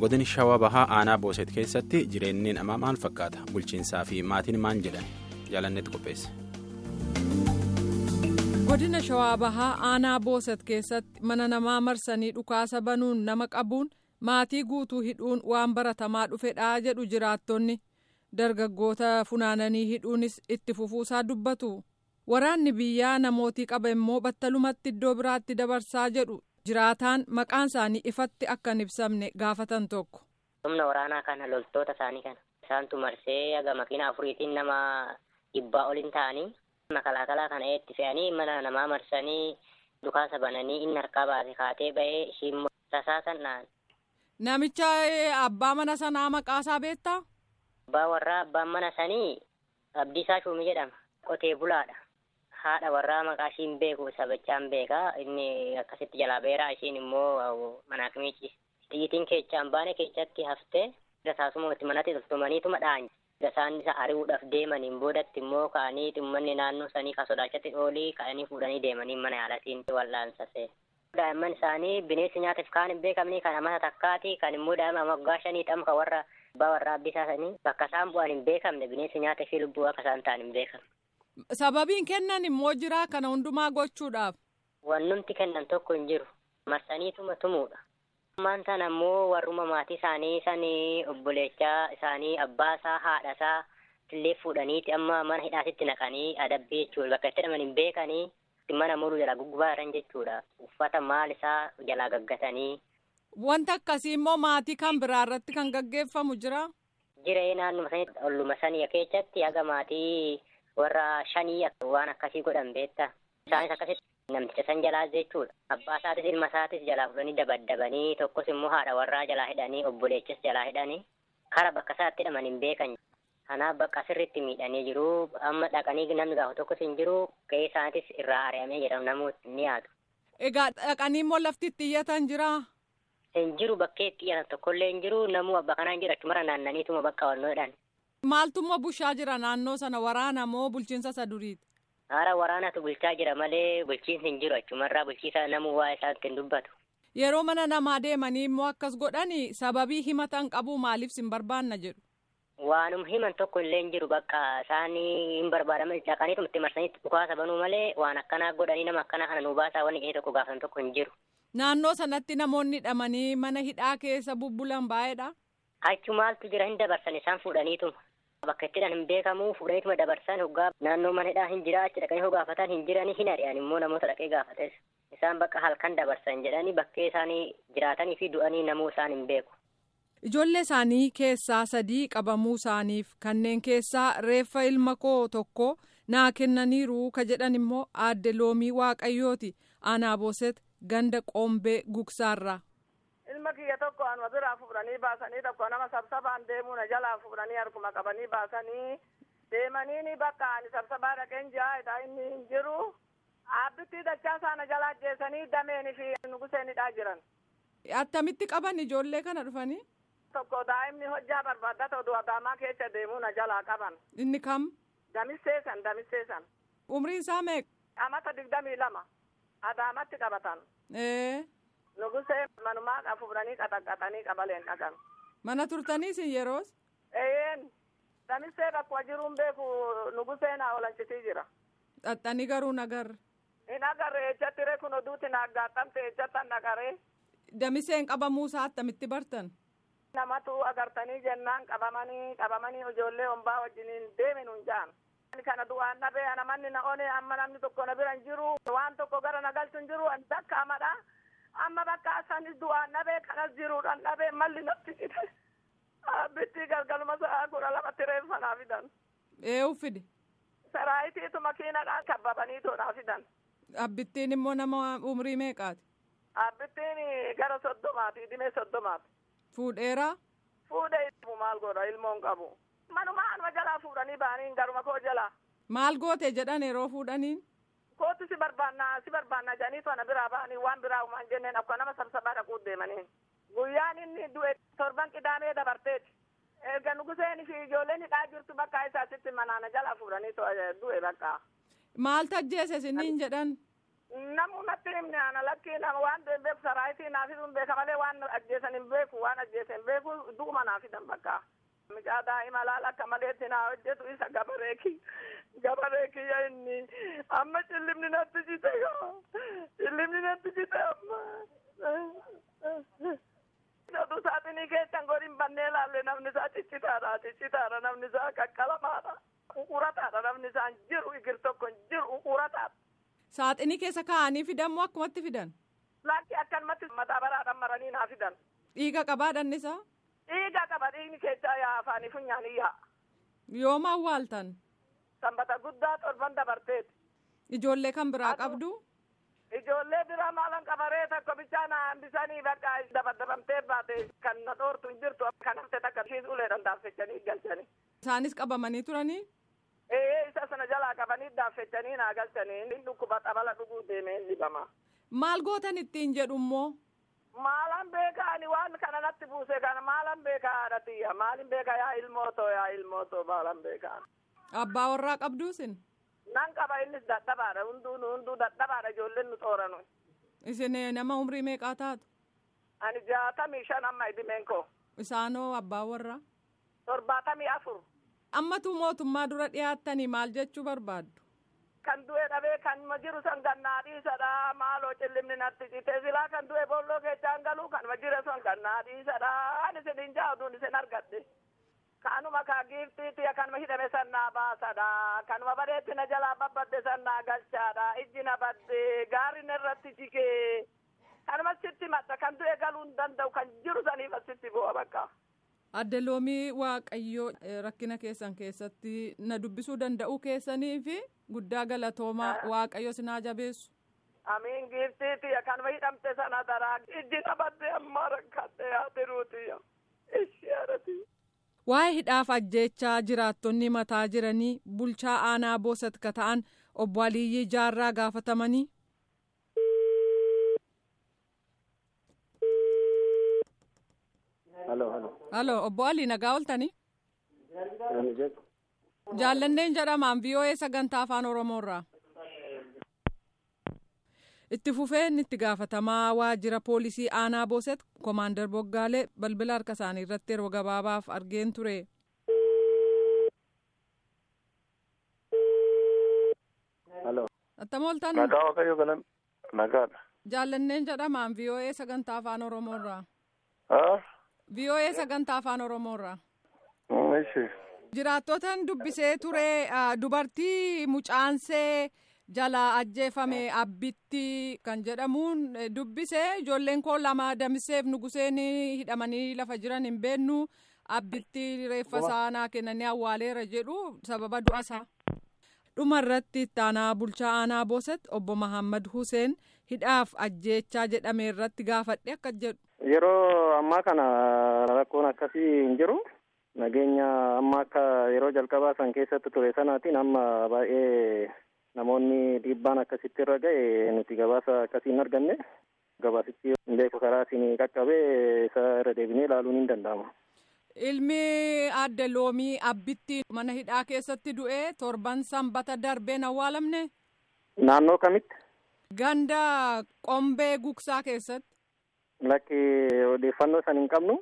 godin shawaa bahaa aanaa booset keessatti jireenyi namaa maal fakkaata bulchiinsaa fi maatiin maal jedhan jaalannetti qopheesse. godina shawaa bahaa aanaa booset keessatti mana namaa marsanii dhukaasa banuun nama qabuun maatii guutuu hidhuun waan baratamaa dhufedha jedhu jiraattonni dargaggoota funaananii hidhuunis itti fufuusaa dubbatu waraanni biyyaa namootii qaba immoo battalumatti iddoo biraatti dabarsaa jedhu jiraataan maqaan isaanii ifatti akka hin ibsamne gaafatan tokko. humna waraanaa kana loltoota isaanii kana isaantu marsee haga makiina afuriitiin nama dhibbaa olin ta'anii makalaakalaa kana itti fe'anii mana namaa marsanii dhukaasa bananii inni harkaa baase kaatee ba'ee ishiin tasaasan dhaan. Namicha abbaa mana sanaa maqaasaa beektaa? Abbaa warraa abbaan mana sanii Abdiisaa Shuumii jedhama. Qotee bulaadha. Haadha warraa maqaa ishiin beeku sabachaan beekaa inni akkasitti jalaa beeraa ishiin immoo mana akimiichi. Xiyyitiin keechaan baane keechatti haftee taasuma itti manatti toltumaniituma dhaanye. Isaan isa ari'uudhaaf deemaniin boodatti immoo ka'anii xummanni naannoo sanii ka sodaachatti oolii ka'anii fuudhanii deemanii mana yaalatiin wal'aansasee. Daa'imman isaanii bineensi nyaataaf kaan hin beekamne kan amata takkaati kan immoo daa'ima waggaa shanii dhamka warra abbaa warraa abbisaasanii bakka isaan bu'an hin beekamne bineensi nyaataa fi lubbuu akka isaan ta'an hin beekamne. Sababiin kennan immoo jira kana hundumaa gochuudhaaf. Wannumti kennan tokko hin jiru. Marsaniituma tumuudha. Ammaan sana immoo warruma maatii isaanii sanii obboleechaa isaanii abbaasaa haadhasaa illee fuudhaniiti amma mana hidhaatitti naqanii adabbii jechuudha. Bakka itti hidhaman hin beekanii mana muruu jalaa guggubaa jiran jechuudha. Uffata maal isaa jalaa gaggatanii. Wanta akkasii immoo maatii kan biraa irratti kan gaggeeffamu jira. Jiree naannuma sanii olluma sanii keessatti haga maatii warra shanii waan akkasii godhan beektaa. Isaanis akkasitti namticha san jalaa jechuudha. Abbaa isaatis ilma isaatis jalaa fudhanii dabaddabanii tokkos immoo haadha warraa jalaa hidhanii obboleechis jalaa hidhanii kara bakka isaatti hidhaman hin beekan. Kanaaf bakka sirriitti miidhanii jiru. Amma dhaqanii namni gaafa tokkos hin jiru. Gahee isaatis irraa ari'amee jedhamu namooti ni yaadu. Egaa dhaqanii immoo lafti itti iyyatan jiraa? Hin jiru bakkee itti iyyatan tokkollee hin jiru. Namuu abba kanaan jira achumara naannaniituma bakka wannoo jedhan. Maaltummaa bushaa jira naannoo sana waraana moo bulchiinsa isa duriiti? Haara waraanatu bulchaa jira malee bulchiinsi hin jiru achumarraa bulchiisa namuu waa isaatti hin dubbatu. Yeroo mana namaa deemanii immoo akkas godhanii sababii himatan qabu maaliif sin barbaanna jedhu? Waanum himan tokko illee hin jiru bakka isaanii hin barbaadaman dhaqaniitu itti marsanii dhukaasa banuu malee waan akkanaa godhanii nama akkanaa kana nuu baasaa wanni gahee tokko gaafatan tokko hin jiru. Naannoo sanatti namoonni hidhamanii mana hidhaa keessa bubbulan baay'eedha. Achi maaltu jira hin dabarsan isaan fuudhaniituma. Bakka itti hin beekamu fuudhaniituma dabarsan hoggaa naannoo mana hidhaa hin jira achi dhaqanii gaafatan hin jiranii hin ari'an immoo namoota dhaqee gaafates. Isaan bakka halkan dabarsan jedhanii bakkee isaanii jiraatanii fi du'anii namuu isaan hin beeku. Ijoollee isaanii keessaa sadii qabamuu isaaniif kanneen keessaa reeffa ilma koo tokko naa kennaniiru ka jedhan immoo aadde loomii waaqayyooti aanaa booset ganda qombee gugsaarraa. Ilma kiyya tokko anuma biraa fuudhanii baasanii tokko nama sabsabaan deemuu na jalaa fuudhanii harkuma qabanii baasanii deemanii ni bakka ani sabsabaa dhaqeen jaa inni hin jiru. Aabbitti dachaa isaana jalaa ajjeesanii dameenii fi nuguseenidhaa jiran. Attamitti qaban ijoollee kana dhufanii? Tokko daa'imni hojjaa barbaaddata oduu adaamaa keessa deemuu na jalaa qaban. Inni kam? Damisseesan damisseesan. Umriin isaa meeqa? Amata digdamii lama. Adaamatti qabatan. Ee. Nugusee manumaa fuudhanii qaxaqqaxanii qabaleen dhaqan. Mana turtaniis yeroos? Eeyeen. Damissee bakkuma jiruun beeku nugusee naa oolchitii jira. Xaxxanii garuu nagarre. Hin agarre ejjatti ree kun oduutti na aggaattamte ejjattan dhaqaree. Damiseen qabamuu isaa attamitti bartan? Namatu agartanii jennaan qabamanii qabamanii ijoollee hombaa wajjiniin deemin hin jaan. Kana du'aan dhabee ana manni na one amma namni tokko na bira hin jiru waan tokko gara na galchu hin jiru dakka amadha. Amma bakka asanis du'aan dhabee kanas jiruudhaan dhabee malli natti fide. Bittii galgaluma sa'a kudha lamatti reeffa naa fidan. Eewu fide. Saraayitiitu makiinadhaan kabbabanii toonaa fidan. Abbittiin immoo nama umrii meeqaati? Abbittiin gara soddomaati dhimee soddomaati. Fuudheeraa? Fuudhee maal godha ilmoon qabu. Manuma anuma jalaa fuudhanii ba'anii garuma koo jalaa. Maal goote jedhan yeroo fuudhaniin? Kootu si barbaannaa si barbaannaa jedhanii toona biraa ba'anii waan biraa uumaan jenneen akka nama sabsabaa dhaquu deemanii. Guyyaan inni du'e torban qidaamee dabarteeti. Erga nuguseen fi ijoolleen hidhaa jirtu bakka isaasitti manaana jalaa fuudhanii du'e bakka. Maal tajjeese isiniin jedhan? Namu natti himne ana lakkii nama waan ta'e beeku saraayitii naa fiduun beeka malee waan ajjeesan hin beeku waan ajjeesan hin beeku du'uma naa fidan bakka. Mucaa daa'ima laal akka maleetti naa hojjetu isa gabareeki. Gabareeki yaa inni amma cillimni natti jite gaa. Cillimni natti jite amma. Sotu saaxinii keessan godhin bannee laalle namni isaa ciccitaadha ciccitaadha namni isaa qaqqalamaadha. Uqurataadha namni isaa hin jiru igir tokko hin jiru uqurataadha. Saaxinii keessa kaa'anii fidan moo akkumatti fidan? Lakki akkanumatti madaabaradhaan maranii naa fidan. Dhiiga qabaa dhannisaa? Dhiiga qaba dhiigni keessaa yaa afaanii funyaanii yaa. Yooma awwaaltan? Sanbata guddaa torban dabarteeti. Ijoollee kan biraa qabdu? Ijoollee biraa maalan qabaree tokko bichaa na hambisanii bakka dabadabamtee baate kan na dhoortu hin jirtu kan hafte takka ishiis uleedhaan daaffechanii galchanii. Isaanis qabamanii turanii? Ee isa sana jalaa qabanii daaffechanii naa galchanii inni dhukkuba xabala dhuguu deemee hin dhibama. Maal gootan ittiin jedhu immoo? Maalan beekaa ani waan kana natti buuse kana maalan beekaa haadha tiyya maalin beekaa yaa ilmootoo yaa ilmootoo maalan beekaa. Abbaa warraa qabduusin? Nan qaba innis dadhabaadha hunduu nu hunduu dadhabaadha ijoolleen nu xooranu. Isin nama umrii meeqaa taatu? Ani jaatamii shan amma idimeen koo. Isaanoo abbaa warraa? Torbaatamii afur. Ammatu mootummaa dura dhiyaattanii maal jechuu barbaaddu? Kan du'e dhabee kan ma jiru san gannaa dhiisadha maaloo cillimni natti cite silaa kan du'e boolloo keechaan galu kan ma jire sun gannaa dhiisadha ani isin hin jaaduun isin argadhe. Kanuma kaa giiftiiti kanuma hidhame sannaa baasadha kanuma badeetti na jalaa babbadde sannaa galchaadha ijji na badde gaarri irratti jigee kanuma sitti madda kan du'e galuu hin danda'u kan jiru saniif asitti bu'a bakka. Adde loomii waaqayyoo rakkina keessan keessatti na dubbisuu danda'uu keessanii fi guddaa galatoomaa waaqayyo sinaa jabeessu. Amiin giiftiiti kanuma hidhamte sana daraa ijji na badde amma rakkadhe yaa tiruuti ishee haadhati. Waa'ee hidhaaf ajjeechaa jiraattonni mataa jiranii bulchaa aanaa boosat ka ta'an obbo Aliyyii Jaarraa gaafatamanii. Halo obbo Alii nagaa ooltanii. Jaallanneen jedhamaan VOA sagantaa afaan Oromoorraa. Itti fufeen itti gaafatamaa waajjira poolisii aanaa booset koomaandar Boggaalee balbila harka isaanii irratti yeroo gabaabaaf argeen ture. Attam ooltan. Nagaa waaqayyo galan nagaadha. Jaallanneen jedhamaan VOA sagantaa afaan Oromoorraa. Haa? VOA sagantaa afaan Oromoorraa. Ishi. Jiraattotan dubbisee ture dubartii mucaansee jala ajjeefame abbitti kan jedhamuun dubbisee ijoolleen koo lama damiseef nuguseen hidhamanii lafa jiran hin beennu abbitti reeffa saanaa kennanii awwaaleera jedhu sababa du'asaa. dhuma irratti ittaanaa bulchaa aanaa booset obbo Mahammad Hussein hidhaaf ajjeechaa jedhame irratti gaafadhe akka jedhu. Yeroo ammaa kana rakkoon akkasii hin jiru. Nageenya amma akka yeroo jalqabaa san keessatti ture sanaatiin amma baay'ee namoonni dhiibbaan akkasitti irra ga'e nuti gabaasa akkasii hin arganne. Gabaasichi hin beeku karaa isin qaqqabee isa irra deebinee ilaaluun hin danda'ama. Ilmi adde loomii abbitti mana hidhaa keessatti du'e torban sanbata darbeen awwaalamne. Naannoo kamitti? Ganda qombee gugsaa keessatti. Lakki odeeffannoo san hin qabnu.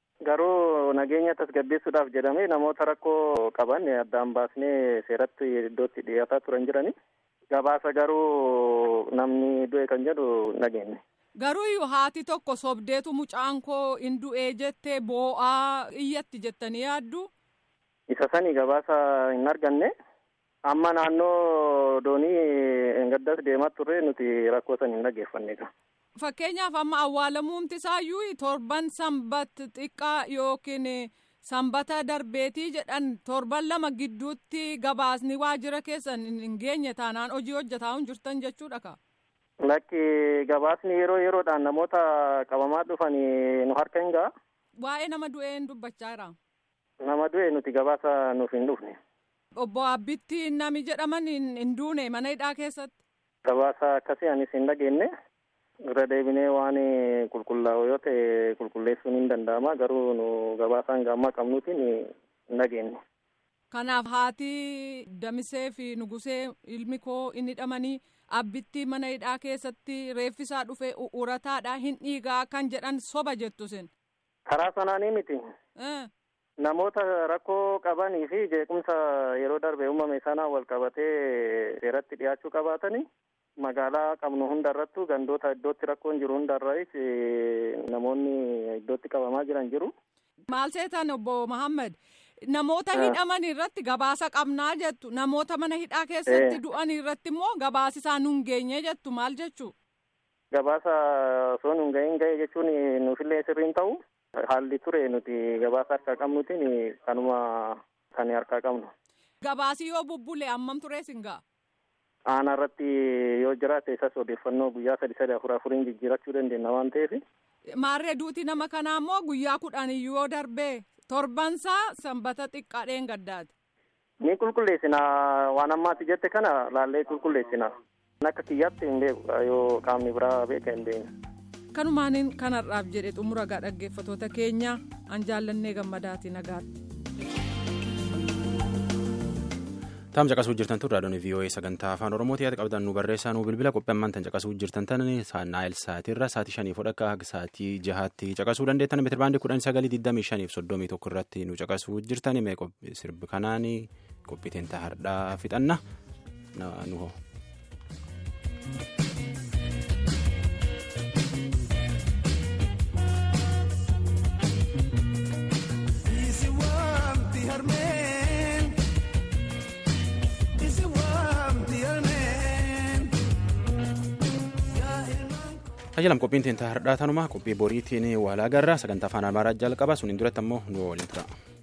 Garuu nageenya tasgabbeessuudhaaf jedhamee namoota rakkoo qaban addaan baasnee seeratti iddootti dhiyaataa turan jirani. Gabaasa garuu namni du'e kan jedhu nageenye. Garuu haati tokko sobdeetu mucaan koo hin du'ee jettee boo'aa iyyatti jettanii yaaddu. Isa sani gabaasa hin arganne. Amma naannoo doonii gaddas deemaa turre nuti rakkoo san hin dhaggeeffannedha. Fakkeenyaaf amma awwaalamuumti isaayyuu torban sanbat xiqqaa yookiin sanbata darbeetii jedhan torban lama gidduutti gabaasni waajjira keessan hin geenye taanaan hojii hojjetaa hin jirtan jechuudha ka. Lakki gabaasni yeroo yeroodhaan namoota qabamaa dhufanii nu harka hin ga'a. Waa'ee nama du'ee hin dubbachaa jira. Nama du'e nuti gabaasa nuuf hin dhufne. Obbo Abbitti nami jedhaman hin duune mana hidhaa keessatti. Gabaasa akkasii anis hin dhageenye. Irra deebinee waan qulqullaa'u yoo ta'e qulqulleessuun hin danda'ama garuu nu gabaasaan gaammaa qabnuutiin hin dhageenye. Kanaaf haati damisee fi nugusee ilmi koo inni hidhamanii abbittii mana hidhaa keessatti reeffisaa dhufe urataadha hin dhiigaa kan jedhan soba jettu sin. Karaa sanaanii miti. Namoota rakkoo qabanii fi jeequmsa yeroo darbe uumame sanaa wal qabatee seeratti dhiyaachuu qabaatanii magaalaa qabnu hundarrattu gandoota iddootti rakkoon jiru hundarraayis namoonni iddootti qabamaa jiran jiru. Maal seetan obbo Mahammad namoota hidhaman irratti gabaasa qabnaa jettu namoota mana hidhaa keessatti du'an irratti immoo gabaasi isaan nun geenye jettu maal jechuu. Gabaasa osoo nun ga'in ga'e jechuun nuufillee sirriin ta'u. Haalli ture nuti gabaasa harkaa qabnutiin kanuma kan harkaa qabnu. Gabaasi yoo bubbule hammam turee singaa? Aanaa irratti yoo jiraate isas odeeffannoo guyyaa sadi sadi afur afuriin jijjiirachuu dandeenya waan ta'eef. Maarree duuti nama kanaa immoo guyyaa kudhan yoo darbee torbansaa sanbata xiqqaadheen gaddaati. Ni qulqulleessina waan ammaati jette kana laallee qulqulleessina. Akka kiyyaatti hin beeku yoo qaamni biraa beeka hin beekne. kanumaaniin kanarraaf jedhe xumura gaa dhaggeeffatoota keenya an jaallannee gammadaati nagaatti. Taam caqasuu jirtan tun raadiyoon VOA sagantaa afaan Oromooti yaada qabdan nu barreessaa nu bilbila qophii ammaan tan caqasuu jirtan tan naayil sa'aatirra sa'aatii shanii fudhakka haga sa'aatii jahaatti caqasuu dandeettan meetira baandii kudhan sagalii digdamii shaniif soddomii tokko irratti nu caqasuu jirtan mee sirbi kanaan qophiiteen hardhaa fixanna nu hoo. Tajaajilam qophiin teentaa hardhaa tanumaa qophii boriitiin waalaa garraa sagantaa afaan amaaraa jalqaba suniin duratti ammoo nu waliin tura.